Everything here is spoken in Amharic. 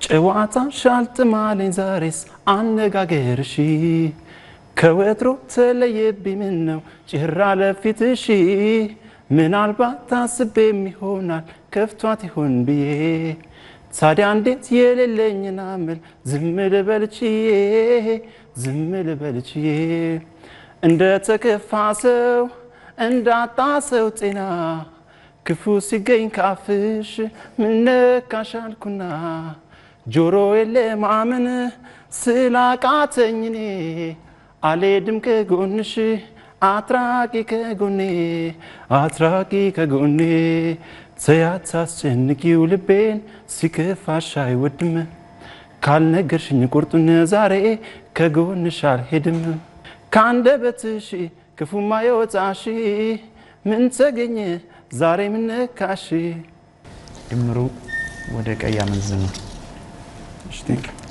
ጨዋታሽ አልጥማለኝ ዛሬስ አነጋገርሽ ከወትሮ ተለየብኝ ምን ነው ጭራ ለፊትሽ ምናልባት ታስቤም ይሆናል ከፍቷት ይሆን ብዬ ታዲያ እንዴት የሌለኝን አምል ዝም ልበልችዬ ዝም ልበልችዬ እንደ ተከፋ ሰው እንዳጣ ሰው ጤና ክፉ ሲገኝ ካፍሽ ምነካሽ አልኩና ጆሮ የለ ማመን ስላቃተኝ እኔ አልሄድም ከጎንሽ አትራቂ ከጎኔ አትራቂ ከጎኔ ተያት አስጨንቂው ልቤን ሲከፋሽ አይወድም ካልነገርሽኝ ቁርጡን ዛሬ ከጎንሽ አልሄድም ከአንደበትሽ ክፉማ የወጣሽ ምን ተገኘ ዛሬ ምነካሽ ድምሩ ወደ ቀይ አመዝኑ። እሺ፣ ቴንክ ዩ